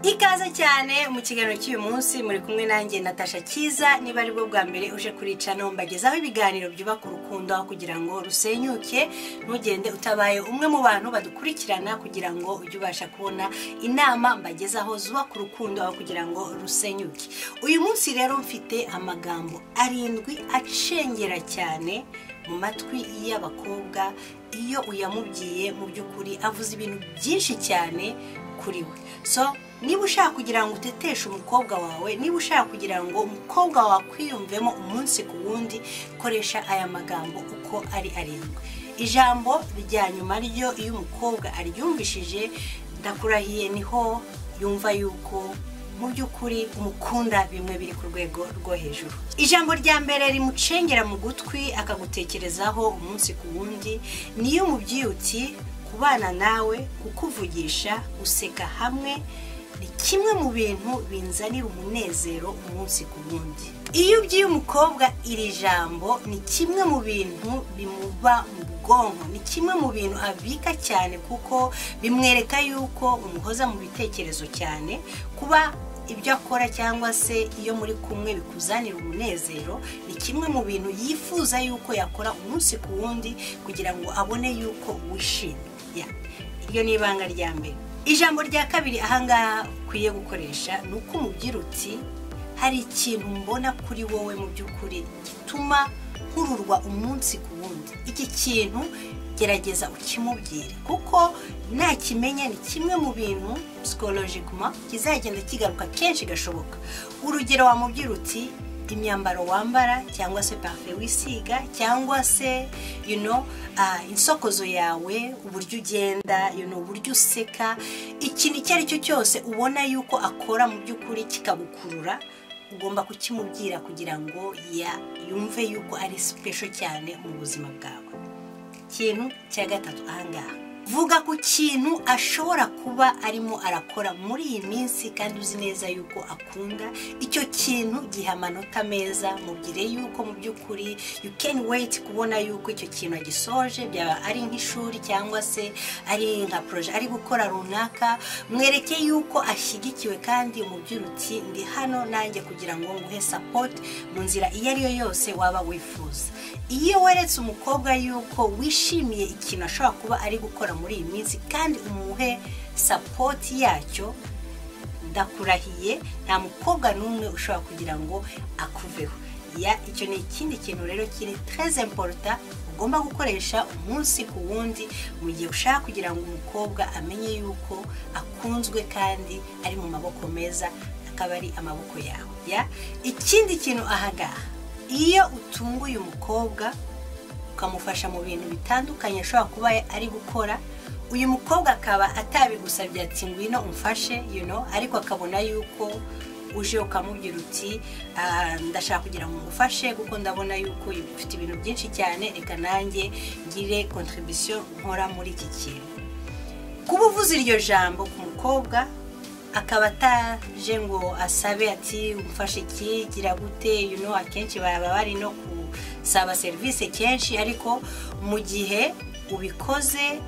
ikaze cyane mu kiganiro cy'uyu munsi muri kumwe nanjye natasha cyiza niba ari bwo bwa mbere uje kurica mbagezaho ibiganiro byubaka urukundo aho kugira ngo rusenyuke ntugende utabaye umwe mu bantu badukurikirana kugira ngo ujye ubasha kubona inama mbagezaho zubaka urukundo aho kugira ngo rusenyuke uyu munsi rero mfite amagambo arindwi acengera cyane mu matwi y'abakobwa iyo uyamubwiye mu by'ukuri avuze ibintu byinshi cyane kuri we so niba ushaka kugira ngo uteteshe umukobwa wawe niba ushaka kugira ngo umukobwa wawe akwiyumvemo umunsi ku wundi koresha aya magambo uko ari arindwi ijambo rya nyuma ryo iyo umukobwa aryumvishije ndakurahiye niho yumva yuko mu by'ukuri umukunda bimwe biri ku rwego rwo hejuru ijambo rya mbere rimucengera mu gutwi akagutekerezaho umunsi ku wundi niyo umubyiyutsi kubana nawe kukuvugisha guseka hamwe ni kimwe mu bintu binzanira umunezero umunsi ku wundi iyo ubyiye umukobwa iri jambo ni kimwe mu bintu bimuba mu bwonko ni kimwe mu bintu abika cyane kuko bimwereka yuko umuhoza mu bitekerezo cyane kuba ibyo akora cyangwa se iyo muri kumwe bikuzanira umunezero ni kimwe mu bintu yifuza yuko yakora umunsi ku wundi kugira ngo abone yuko wishimye iryo ni ibanga rya mbere ijambo rya kabiri ahangaha ukwiye gukoresha ni uko umubyirutsi hari ikintu mbona kuri wowe mu by'ukuri gituma nkururwa umunsi ku wundi iki kintu gerageza ukimubwire kuko nakimenya ni kimwe mu bintu psikologikuma kizagenda kigaruka kenshi gashoboka urugero wamubwira uti imyambaro wambara cyangwa se pafe wisiga cyangwa se you know, insokozo yawe uburyo ugenda you know, uburyo useka ikintu icyo ari cyo cyose ubona yuko akora mu by'ukuri kikagukurura ugomba kukimubwira kugira ngo yumve yuko ari sipesho cyane mu buzima bwawe ikintu cya gatatu ahangaha vuga ku kintu ashobora kuba arimo arakora muri iyi minsi kandi uzi neza yuko akunda icyo kintu giha amanota meza mubwire yuko mu by'ukuri you can wait kubona yuko icyo kintu agisoje byaba ari nk'ishuri cyangwa se ari nka poroje ari gukora runaka mwereke yuko ashyigikiwe kandi umubyirutsi ndi hano nanjye kugira ngo nguhe sapoti mu nzira iyo ari yo yose waba wifuza iyo weretse umukobwa yuko wishimiye ikintu ashobora kuba ari gukora muri iyi minsi kandi umuhe sapoti yacyo ndakurahiye nta mukobwa n'umwe ushobora kugira ngo akuveho icyo ni ikindi kintu rero kiri tereze imporota ugomba gukoresha umunsi ku wundi mu gihe ushaka kugira ngo umukobwa amenye yuko akunzwe kandi ari mu maboko meza akaba ari amaboko yawe ikindi kintu ahangaha iyo utunguye umukobwa ukamufasha mu bintu bitandukanye ashobora kuba ari gukora uyu mukobwa akaba atabigusabye ati ngwino umfashe ariko akabona yuko uje ukamubwira uti ndashaka kugira ngo umufashe kuko ndabona yuko ufite ibintu byinshi cyane reka nanjye ngire kontribusiyo nkora muri iki kintu kuba uvuze iryo jambo ku mukobwa akaba ataje ngo asabe ati umufashe iki gira gute akenshi baba bari no ku saba serivisi kenshi ariko mu gihe ubikoze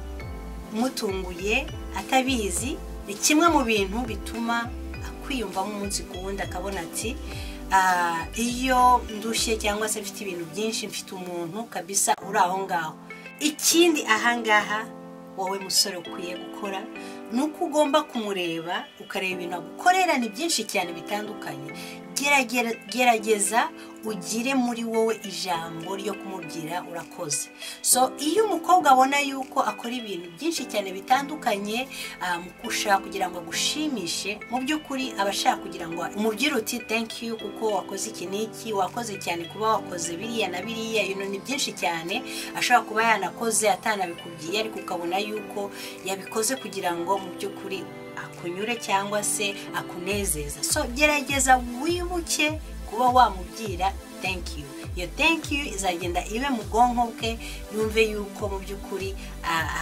mutunguye atabizi ni kimwe mu bintu bituma akwiyumvamo umunsi ku wundi akabona ati iyo ndushye cyangwa se mfite ibintu byinshi mfite umuntu kabisa uri aho ngaho ikindi ahangaha wowe musore ukwiye gukora ni uko ugomba kumureba ukareba ibintu agukorera ni byinshi cyane bitandukanye gerageza ugire muri wowe ijambo ryo kumubwira urakoze so iyo umukobwa abona yuko akora ibintu byinshi cyane bitandukanye mu gushaka kugira ngo agushimishe mu by'ukuri aba ashaka kugira ngo umubwire uti thank you kuko wakoze iki n'iki wakoze cyane kuba wakoze biriya na biriya ibintu ni byinshi cyane ashobora kuba yanakoze atanabikubwiye ariko ukabona yuko yabikoze kugira ngo mu by'ukuri akunyure cyangwa se akunezeza so gerageza wibuke kuba wamubwira thank you iyo thank you izagenda ibe mu bwonko bwe yumve yuko mu by'ukuri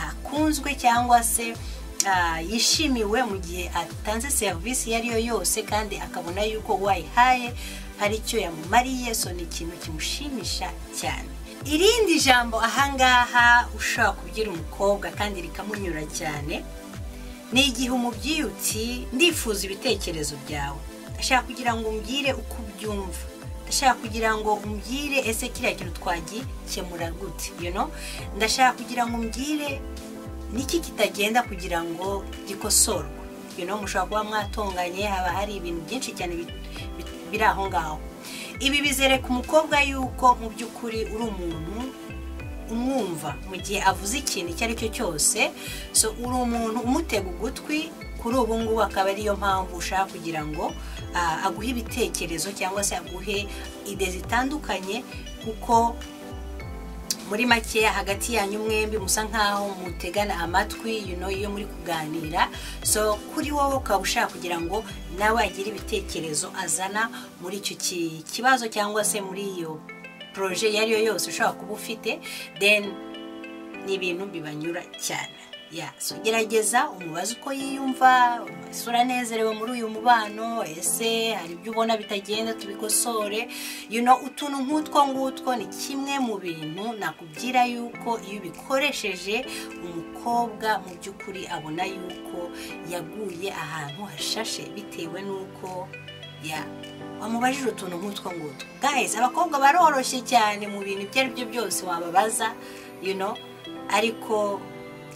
akunzwe cyangwa se yishimiwe mu gihe atanze serivisi iyo ariyo yose kandi akabona yuko wayihaye hari icyo yamumariye so ni ikintu kimushimisha cyane irindi jambo ahangaha ushobora kubwira umukobwa kandi rikamunyura cyane ni igihe umubyeyi uti ndifuza ibitekerezo byawe ndashaka kugira ngo umbwire uko ubyumva ndashaka kugira ngo umbwire ese kiriya kintu twagikemura gute you know? ndashaka kugira ngo umbwire niki kitagenda kugira ngo gikosorwe you know, mushobora kuba mwatonganye haba hari ibintu byinshi cyane bi- bi- biri aho ngaho ibi bizereka umukobwa yuko mu by'ukuri uri umuntu umwumva mu gihe avuze ikintu icyo ari cyo cyose so uri umuntu umutega ugutwi kuri ubu ngubu akaba ariyo mpamvu ushaka kugira ngo ah, aguhe ibitekerezo cyangwa se aguhe ide zitandukanye kuko muri makeya hagati yanyu mwembi musa nkaho mutegana amatwi you know, iyo muri kuganira so kuri wowe ukaba ushaka kugira ngo nawe agire ibitekerezo azana muri icyo ki- kibazo cyangwa se muri iyo poroje iyo ari yo yose ushobora kuba ufite then ni ibintu bibanyura cyane ya so gerageza umubaze uko yiyumva ese uranezerewe muri uyu mubano ese hari ibyo ubona bitagenda tubikosore you know, utuntu nk'utwo ngutwo ni kimwe mu bintu nakubwira yuko iyo ubikoresheje umukobwa mu by'ukuri abona yuko yaguye ahantu hashashe bitewe n'uko ya wamubajije utuntu nk'utwo ngutwo guys abakobwa baroroshye cyane mu bintu ibyo ari byo byose wababaza you know, ariko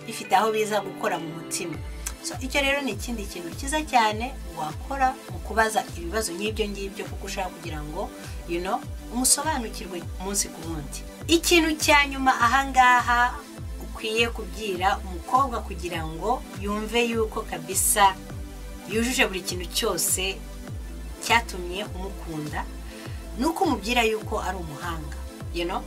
bifite aho biza gukora mu mutima so icyo rero ni ikindi kintu cyiza cyane wakora mu kubaza ibibazo nk'ibyo ngibyo kuko ushaka kugira ngo you know, umusobanukirwe umunsi ku wundi ikintu cya nyuma ahangaha ukwiye kubwira umukobwa kugira ngo yumve yuko kabisa yujuje buri kintu cyose cyatumye umukunda ni uko umubwira yuko ari umuhanga you know?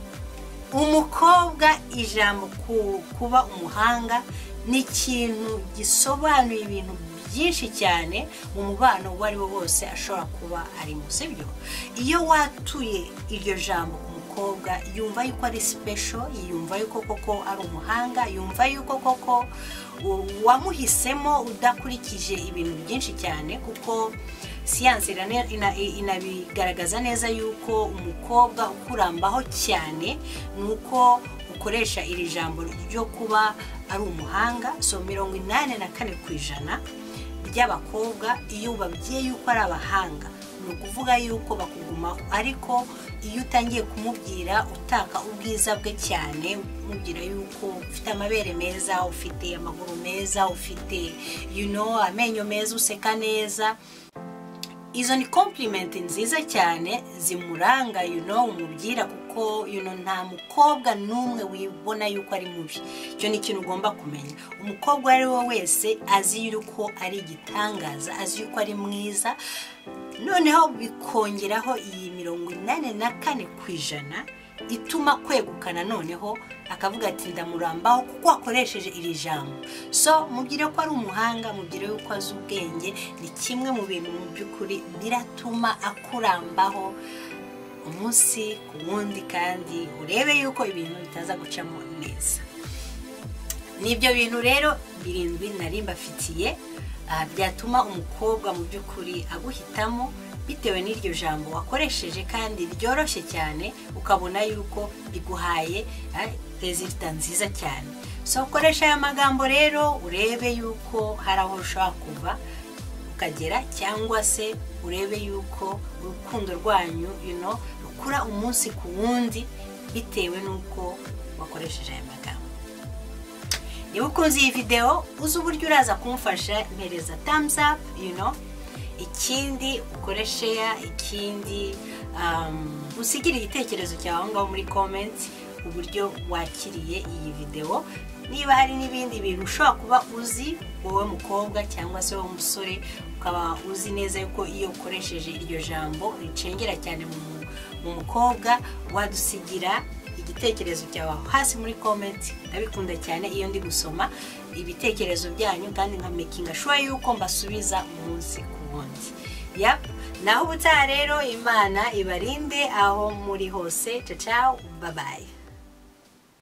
umukobwa ijambo ku- kuba umuhanga ni ikintu gisobanuye ibintu byinshi cyane mu mubano uwo ari wo wose ashobora kuba arimo sibyo iyo watuye iryo jambo ku mukobwa yumva yuko ari sipesho yumva yuko koko ari umuhanga yumva yuko koko u- wamuhisemo udakurikije ibintu byinshi cyane kuko siyanse irane- ina- i- inabigaragaza neza yuko umukobwa ukurambaho cyane ni uko ukoresha iri jambo ryo kuba ari umuhanga so mirongo inani na kane ku ijana ry'abakobwa iyo ubabwiye yuko ari abahanga ni ukuvuga yuko bakugumaho ariko iyo utangiye kumubwira utaka ubwiza bwe cyane umubwira yuko ufite amabere meza ufite amaguru meza ufite you know, amenyo meza useka neza izo ni komplimenti nziza cyane zimuranga you know, umubwira kuko you know, nta mukobwa n'umwe wibona yuko ari mubi icyo ni ikintu ugomba kumenya umukobwa uwo ari we wese azi yuko ari igitangaza azi yuko ari mwiza noneho bikongeraho iyi mirongo inani na kane ku ijana ituma kwegukana noneho akavuga ati ndamurambaho kuko akoresheje iri jambo so mubwire ko ari umuhanga mubwire yuko azi ubwenge ni kimwe mu bintu mu by'ukuri biratuma akurambaho umunsi ku wundi kandi urebe yuko ibintu bitaza gucamo neza nibyo bintu rero birindwi nari mbafitiye ah, byatuma umukobwa mu by'ukuri aguhitamo bitewe n'iryo jambo wakoresheje kandi ryoroshye cyane ukabona yuko riguhaye ah, rezilita nziza cyane so koresha aya magambo rero urebe yuko hari aho ushobora kuva ukagera cyangwa se urebe yuko urukundo rwanyu you know, rukura umunsi ku wundi bitewe n'uko wakoresheje aya magambo niba ukunze iyi videwo uzi uburyo uraza kumufasha mpereza thumbs up you know ikindi ukore share ikindi um, usigire igitekerezo cyawe aho ngaho muri comment uburyo wakiriye iyi videwo niba hari n'ibindi bintu ushobora kuba uzi wowe mukobwa cyangwa se wowe musore ukaba uzi neza yuko iyo ukoresheje iryo jambo ricengera cyane mu mu- mu mukobwa wadusigira igitekerezo cyawe aho hasi muri comment ndabikunda cyane iyo ndi gusoma ibitekerezo byanyu kandi nka mekinga shuwa yuko mbasubiza umunsi ku wundi yap naho ubutaha rero imana ibarinde aho muri hose cacaw babaye